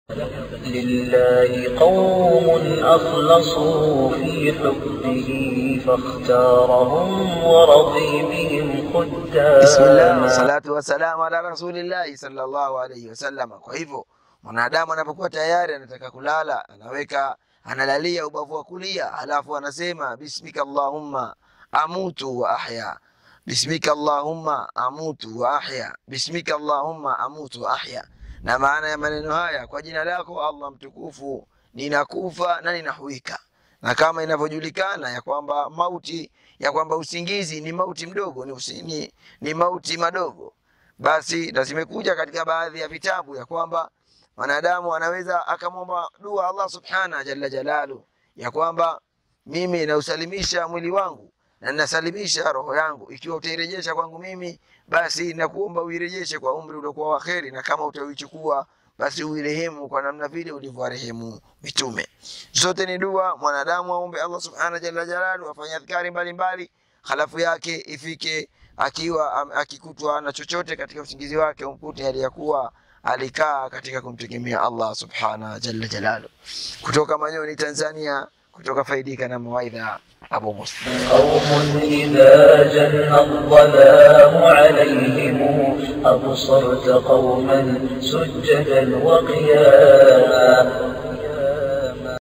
لله قوم أخلصوا في حبه فاختارهم ورضي بهم خداما Bismillah wassalatu wassalamu ala rasulillahi sallallahu alaihi wasallam. Kwa hivyo mwanadamu anapokuwa tayari anataka kulala, anaweka analalia ubavu wa kulia, halafu anasema bismika allahumma amutu wa ahya, bismika allahumma amutu wa ahya, bismika allahumma amutu wa ahya. Na maana ya maneno haya, kwa jina lako Allah mtukufu, ninakufa na ninahuika. Na kama inavyojulikana ya kwamba mauti ya kwamba usingizi ni mauti mdogo ni, usi, ni, ni mauti madogo, basi na zimekuja katika baadhi ya vitabu ya kwamba mwanadamu anaweza akamwomba dua Allah subhana jalla jalalu ya kwamba mimi nausalimisha mwili wangu na ninasalimisha roho yangu, ikiwa utairejesha kwangu mimi, basi nakuomba uirejeshe kwa umri uliokuwa wa kheri, na kama utaichukua basi uirehemu kwa namna vile ulivyowarehemu mitume. Zote ni dua mwanadamu aombe Allah subhanahu jalla jalalu, afanye adhkari mbalimbali, halafu yake ifike akiwa am- akikutwa na chochote katika usingizi wake, umkute hali ya kuwa alikaa katika kumtegemea Allah subhanahu jalla jalalu. Kutoka Manyoni, Tanzania, kutoka Faidika na Mawaidha, Abu Muslim. قوم إذا جن الظلام عليهم أبصرت قوما سجدا وقياما